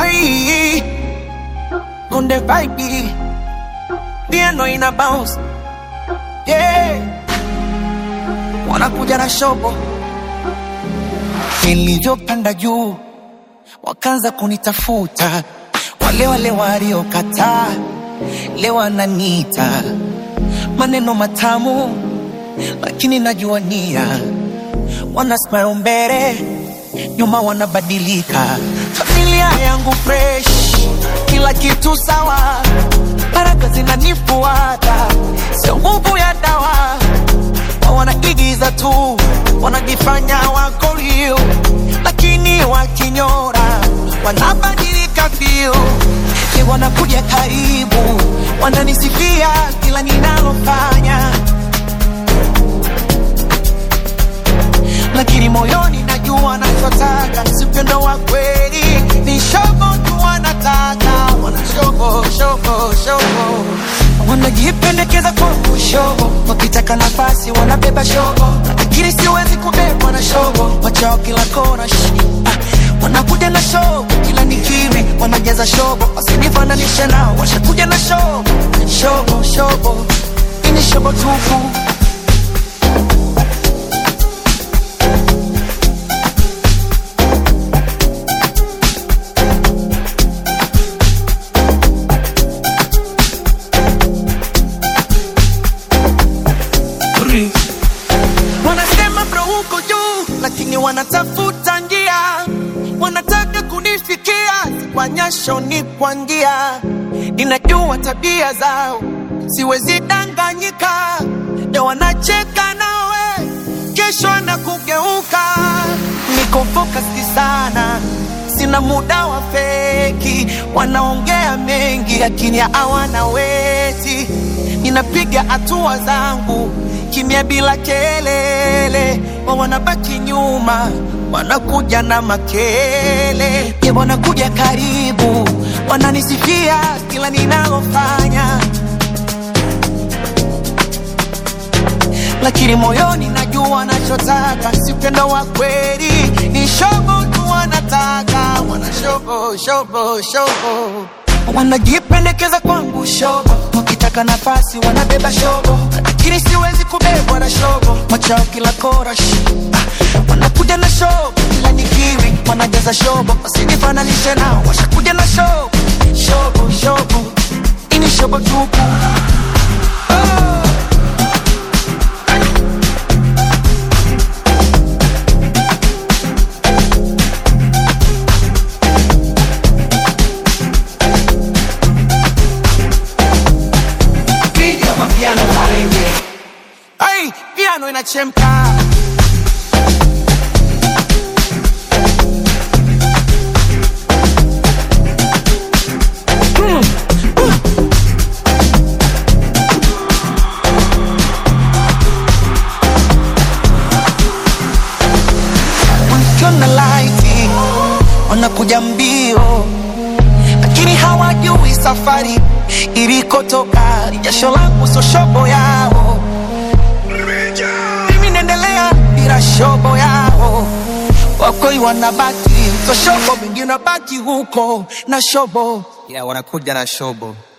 Hey, on the vibe, piano ina bounce. Yeah, wanakuja na shobo. Nilivyopanda juu, wakaanza kunitafuta wale wale waliokataa, leo wananiita maneno matamu, lakini najua nia wana smile mbele, nyuma wanabadilika. Familia yangu fresh, kila kitu sawa, baraka zinanifuata, sio nguvu ya dawa. Wao wanaigiza tu, wanajifanya wako real, lakini wakinyora wanabadilika feel. Ni wanakuja karibu, wananisifia kila ninalofanya lakini moyoni najua nachotaka si upendo wa kweli, ni shogo tu wanataka, wana shogo shogo shogo, wanajipendekeza kwangu shogo, wakitaka nafasi wanabeba shogo, lakini siwezi kubebwa na shogo, wachao kila kona shi ah, wanakuja na shogo kila nikiri, wanajaza shogo, wasinifananishe nao, washakuja na shogo shogo shogo, ini shogo tupu Wanasema bro uko juu, lakini wanatafuta njia, wanataka kunifikia, si kwa nyasho ni kwa njia. Ninajua tabia zao, siwezi danganyika. Leo wanacheka nawe, kesho na kugeuka. Niko focused sana, sina muda wa feki. Wanaongea mengi, lakini hawana weti. Ninapiga hatua zangu kimya bila kelele, wa wanabaki nyuma, wanakuja na makele, ye wanakuja karibu, wananisifia kila ninalofanya, lakini moyoni najua nachotaka si upendo wa kweli, ni shogo tu wanataka, wana shogo shogo shogo wanajipendekeza kwangu shogo, wakitaka nafasi wanabeba shogo, lakini siwezi kubebwa na shogo, machao kila kora shi ah, wanakuja na shogo kila nikiri, wanajaza shogo, wasinifananishe nao, washakuja na shogo shogo shogo, ini shogo tupu oh. Piga mapiano malenge Ay, piano inachemka wakiona laiti wanakuja mbio, lakini hawajui safari ilikotoka. Ni jasho langu, so shobo yao. Mimi naendelea bila shobo yao, wakoi wanabaki so shobo, mingi unabaki huko na shobo, yeah, wanakuja na shobo